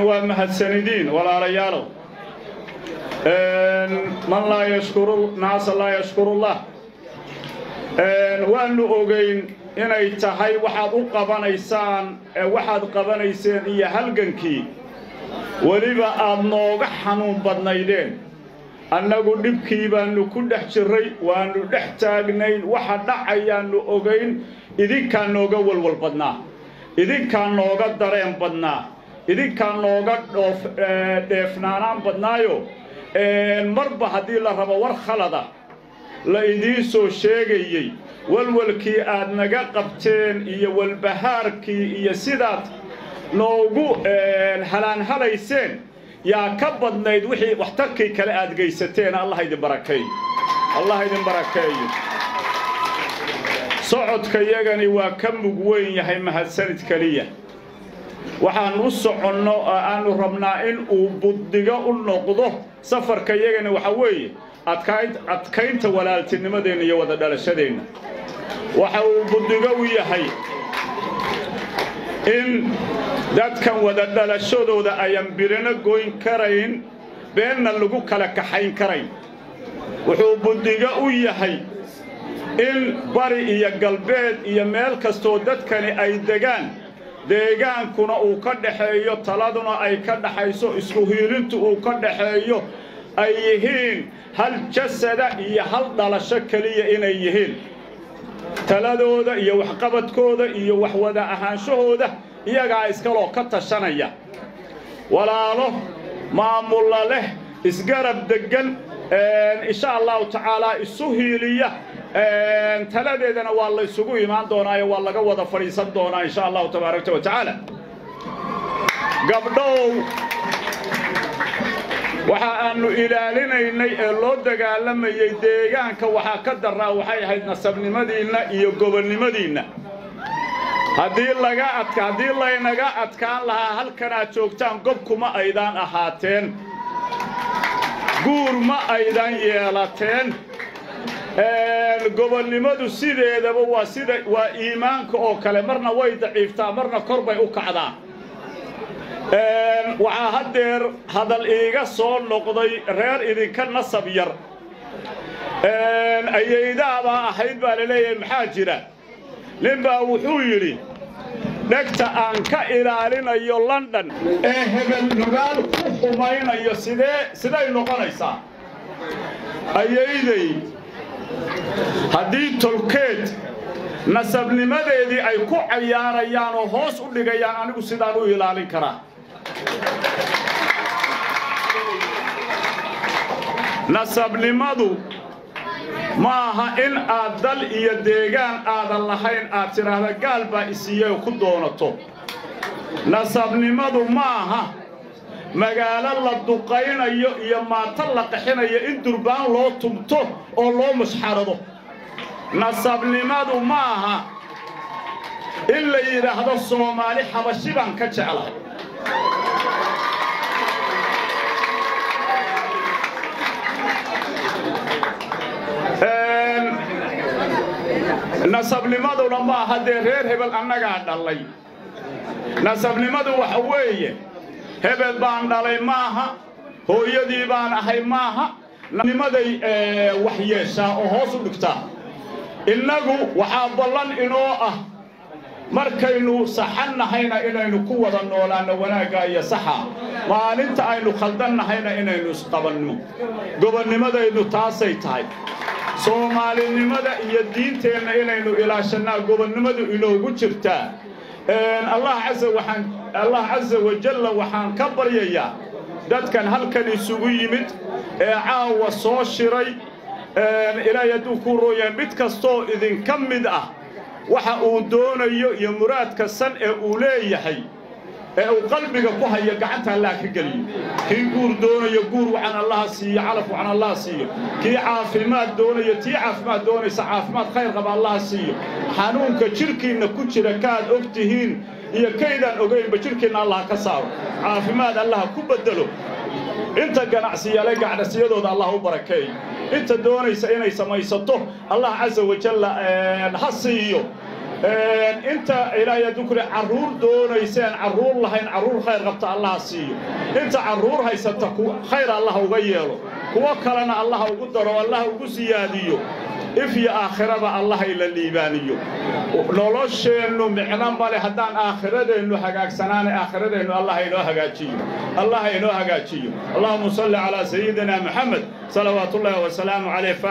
waa mahadsanidiin walaalayaalow man laa yashkuru naasa laa yashkurullah waannu ogayn inay tahay waxaad u qabanaysaan waxaad qabanayseen iyo halgankii weliba aad nooga xanuun badnaydeen annagu dhibkii baannu ku dhex jirray waannu dhex taagnayn waxa dhacayaannu ogayn idinkaa nooga walwal badnaa idinkaa nooga dareen badnaa idinkaa nooga dhoof dheefnaanaan badnaayo marba haddii la rabo war khalada la idiin soo sheegayey walwalkii aad naga qabteen iyo walbahaarkii iyo sidaad noogu halaanhalayseen yaa ka badnayd wixii waxtarkii kale aad geysateen allah idin barakeeyo allah idin barakeeyo socodka yagani waa ka mug weyn yahay mahadsanid keliya waxaan u soconno oo aannu rabnaa in uu buddigo u noqdo safarka yagani waxa weeye adkaynta walaaltinimadeenna iyo wada dhalashadeenna waxa uu buddigo u yahay in dadkan wada dhalashadooda ayaan birino goyn karayn beenna lagu kala kaxayn karayn wuxuu buddigo u yahay in bari iyo galbeed iyo meel kastoo dadkani ay degaan deegaankuna uu ka dhaxeeyo taladuna ay ka dhaxayso isku hiilintu uu ka dhaxeeyo ay yihiin hal jasada iyo hal dhalasho keliya inay yihiin taladooda iyo waxqabadkooda iyo wax wada ahaanshahooda iyagaa iskaloo ka tashanaya walaalo maamulla leh isgarab deggan insha allahu tacaalaa isu hiiliya taladeedana waa la isugu imaan doonaayo waa laga wada fadhiisan doonaa insha allahu tabaaraka wa tacaala gabdhow waxa aannu ilaalinaynay ee loo dagaalamayey deegaanka waxaa ka daraa waxay ahayd nasabnimadiinna iyo gobonnimadiinna haddii laga adka haddii laynaga adkaan lahaa halkanaad joogtaan gob kuma aydaan ahaateen guur ma aydan yeelateen gobonnimadu sideedaba waa sida waa iimaanka oo kale marna way daciiftaa marna kor bay u kacdaa waxaa haddeer hadal iiga soo noqday reer idinka nasab yar ayaydaabaa ahayd baa la leeyahay maxaa jira nin baa wuxuu yidhi dhegta aan ka ilaalinayo london ee hebel nugaal ku xumaynayo sidee siday noqonaysaa ayayday haddii tolkeed nasabnimadeedii ay ku cayaarayaan oo hoos u dhigayaan anigu sidaan u ilaalin karaa nasabnimadu ma aha in aad dal iyo deegaan aadan lahayn aad tidhaahda gaal baa isiiyey ku doonato nasabnimadu ma aha magaalo la duqaynayo iyo maato la qaxinayo in durbaan loo tumto oo loo mushxarado nasabnimadu ma aha in la yidhaahdo soomaali xabashi baan ka jeclahay nasabnimaduna ma aha dee reer hebel annagaa dhallay nasabnimadu waxa weeye hebel baan dhalay maaha hooyadii baan ahay maaha nimaday wax yeeshaa oo hoos u dhigtaa innagu waxaa ballan inoo ah markaynu saxan nahayna inaynu ku wada noolaanno wanaagga iyo saxa maalinta aynu khaldan nahayna inaynu isqabanno gobonnimadaynu taasay tahay soomaalinimada iyo diinteenna inaynu ilaashannaa gobonnimadu inoogu jirtaa allah casa waxaan allah casa wajalla waxaan ka baryayaa dadkan halkan isugu yimid ee caawa soo shiray ilaahay hadduu kuu rooyahay mid kastoo idinka mid ah waxa uu doonayo iyo muraadka san ee uu leeyahay ee uu qalbiga ku hayo gacanta allah ka geliyo kii guur doonayo guur wacan allaha siiyo calaf wacan allaha siiyo kii caafimaad doonayo tii caafimaad doonaysa caafimaad khayr qaba allaha siiyo xanuunka jidhkiinna ku jira kaad og tihiin iyo kaydaan ogaynba jidhkiinna allah ka saaro caafimaad allaha ku beddelo inta ganacsiyale ganacsiyadooda allah u barakeeyo inta doonaysa inay samaysato allah casa wajalla ha siiyo inta ilaahay dukri carruur doonayseen carruur lahayn carruur khayr qabta allaha siiyo inta carruur haysata khayr allah uga yeelo kuwo kalena allah ugu daro allah ugu siyaadiyo if iyo aakhiraba allah ila liibaaniyo nolosheennu micno male haddaan aakhiradeennu hagaagsanaana aakhiradeennu allah inoo hagaajiyo allah inoo hagaajiyo allahuma salli calaa sayidina maxamed salawaatullaahi wasalaamu calayh